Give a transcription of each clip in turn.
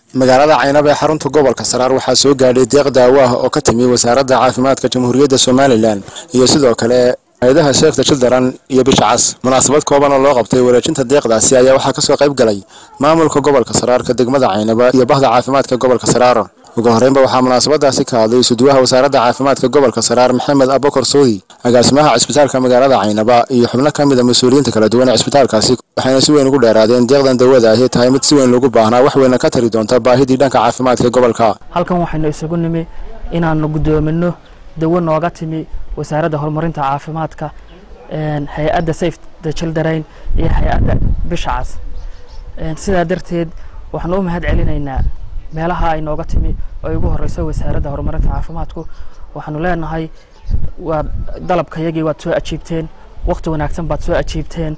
magaalada caynab ee xarunta gobolka saraar waxaa soo gaadhay deeq daawo ah oo ka timi wasaaradda caafimaadka jamhuuriyadda somalilan iyo sidoo kale hay-adaha sheefta childaran iyo bisha cas munaasabad kooban oo loo qabtay wareejinta deeqdaasi ayaa waxaa kasoo qayb galay maamulka gobolka saraarka degmada caynaba iyo bahda caafimaadka gobolka saraar ugu horreynba waxaa munaasabadaasi ka hadlay suduwaha wasaaradda caafimaadka gobolka saraar maxamed abokor soodi agaasimaha cisbitaalka magaalada caynaba iyo xubno ka mid a mas-uuliyiinta kala duwan ee cisbitaalkaasi waxayna si weyn ugu dheeraadeen deeqdan dawada ahi tahay mid si weyn loogu baahnaa wax weyna ka tari doonta baahidii dhanka caafimaadka gobolka halkan waxaynu isugu nimi inaanu gudoomino dawo nooga timi wasaaradda horumarinta caafimaadka hay-adda safe the children iyo hay-adda bisha cas sidaa darteed waxaanu u mahad celinaynaa meelaha ay nooga timi oo ugu horeyso wasaaradda horumarinta caafimaadku waxaanu leenahay waa dalabkayagii waad soo ajiibteen waqti wanaagsan baad soo ajiibteen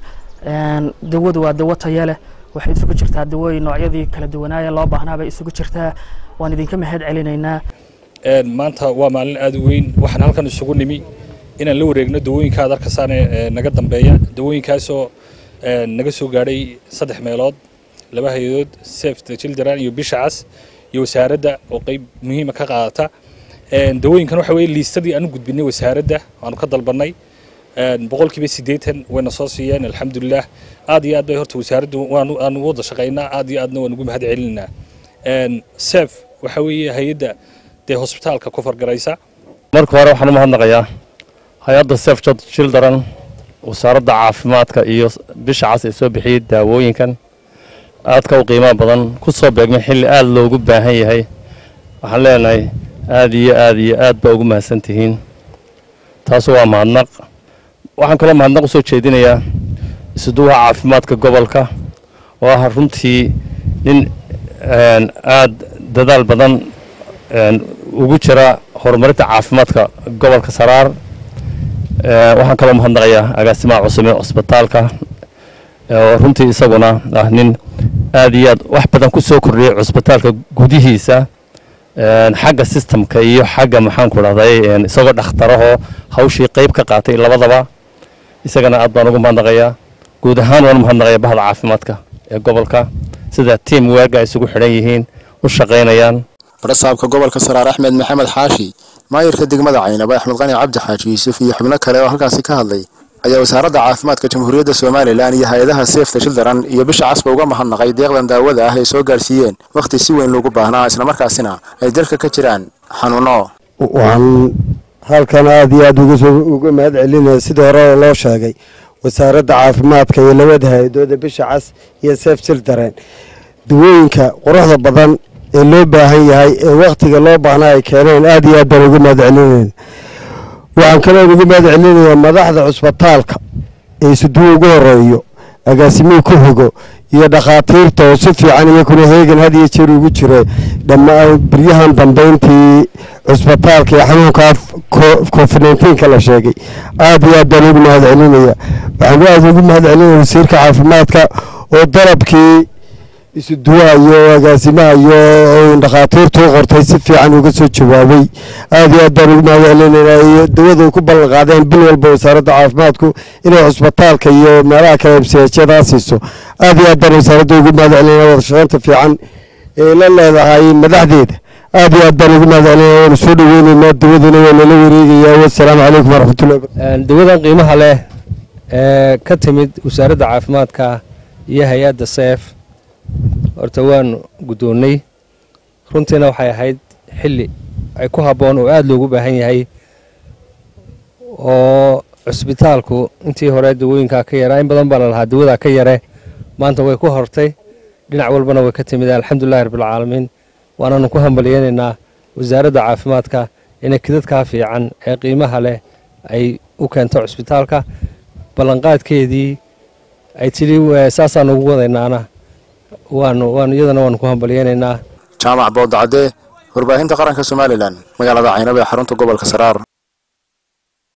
dawadu waa dawo tayo leh waxay isugu jirtaa dawooyin noocyadii kala duwanaaya loo baahnaabay isugu jirtaa waan idinka mahad celinaynaa maanta waa maalin aada u weyn waxaan halkan isugu nimi inaan la wareegno dawooyinka ad arkasaane naga dambeeya dawooyinkaasoo naga soo gaadhay saddex meelood laba hay-adood safe the children iyo bisha cas iyo wasaaradda oo qeyb muhiima ka qaadata dawooyinkan waxa weye liistadii aanu gudbinay wasaaradda aanu ka dalbanay boqolkiiba siddeetan wayna soo siiyeen alxamdulilah aad iyo aad bay horta wasaaraddu waanu wada shaqaynaa aad iyo aadna waan ugu mahad celinaa sef waxa weeye hay-adda dee hosbitaalka ku fargaraysa marka hore waxaan u mahadnaqayaa hay-adda sef children wasaaradda caafimaadka iyo bisha cas ee soo bixiyey daawooyinkan aadka u qiimaha badan ku soo beegmay xilli aada loogu baahan yahay waxaan leenahay aada iyo aad iyo aad baa ugu mahadsan tihiin taasu waa mahadnaq waxaan kaloo mahadnaq usoo jeedinayaa isuduwaha caafimaadka gobolka oo ah runtii nin aada dadaal badan ugu jira horumarinta caafimaadka gobolka saraar waxaan kaloo mahadnaqayaa agaasimaha cusub ee cusbitaalka oo runtii isaguna ah nin aada iyo aad wax badan ku soo kordhiyay cusbitaalka gudihiisa xagga sistamka iyo xagga maxaanku dhahday isagoo dhakhtarahoo hawshii qeyb ka qaatay labadaba isagana aad baan ugu mahadnaqayaa guud ahaan waan mahadnaqayaa bahda caafimaadka ee gobolka sida tiam waaga ay isugu xidhan yihiin u shaqaynayaan barasaabka gobolka saraar axmed maxamed xaashi maayirka degmada caynaba axmed qani cabdi xaaji yuusuf iyo xubno kale oo halkaasi ka hadlay ayaa wasaaradda caafimaadka jamhuuriyadda somalilan iyo hay-adaha seefta childaran iyo bisha casba uga mahadnaqay deeqdan daawada ah ay soo gaarsiiyeen wakhti si weyn loogu baahnaa islamarkaasina ay dalka ka jiraan xanuuno waxaan halkan aada iyo aada uga mahad celinaya sidii hore loo sheegay wasaaradda caafimaadka iyo labada hay-adooda bisha cas iyo seef children dawooyinka quruxda badan ee loo baahan yahay ee wakhtiga loo baahnaa ay keeneen aada iyo aad baan uga mahad celinayna waxaan kaloo ugu mahad celinayaa madaxda cusbitaalka ee isuduwa ugu horeeyo agaasimihii ku xigo iyo dhakhaatiirta oo si fiican iyakuna heegan had iyo jeer ugu jira dhammaan biryahan dambeyntii cusbitaalka iyo xanuunkaa covid nneteen-ka la sheegay aada iyo aad baan ugu mahad celinaya waxaan aada ugu mahad celinaya wasiirka caafimaadka oo dalabkii isuduwaha iyo agaasimaha iyo dhakhaatiirta u qortay si fiican uga soo jawaabay aada iyo aad baan ugu mahad celinaynaa iyo dawada ay ku ballan qaadeen bil walba wasaaradda caafimaadku inay cusbitaalka iyo meelaha kale mshadaa siiso aada iyo aad baan wasaaradda ugu mahad celinaya wada shaqeynta fiican ee la leedahay madaxdeeda aada iyo aad baan ugu mahad celinaya waanu soo dhaweyneynaa dawaduna waa nala wareegayaa wasalaamu calaykum waraxmatullahi dawadan qiimaha leh ee ka timid wasaaradda caafimaadka iyo hay-adda seef horta waanu guddoonnay runtiina waxay ahayd xilli ay ku habboon oo aada loogu baahan yahay oo cusbitaalku intii hore dawooyinkaa ka yaraa in badan baa la lahaa dawadaa ka yare maanta way ku hortay dhinac walbana way ka timid alxamdulilahi rabbilcaalamiin waanaanu ku hambalyeynaynaa wasaaradda caafimaadka inay kidadkaa fiican ee qiimaha leh ay u keento cusbitaalka ballanqaadkeedii ay tidhi saasaanu ugu wadaynaana waanu waanu iyadana waanu ku hambalyeynaynaa jaamac boodacadee warbaahinta qaranka somalilan magaalada caynaba ee xarunta gobolka saraar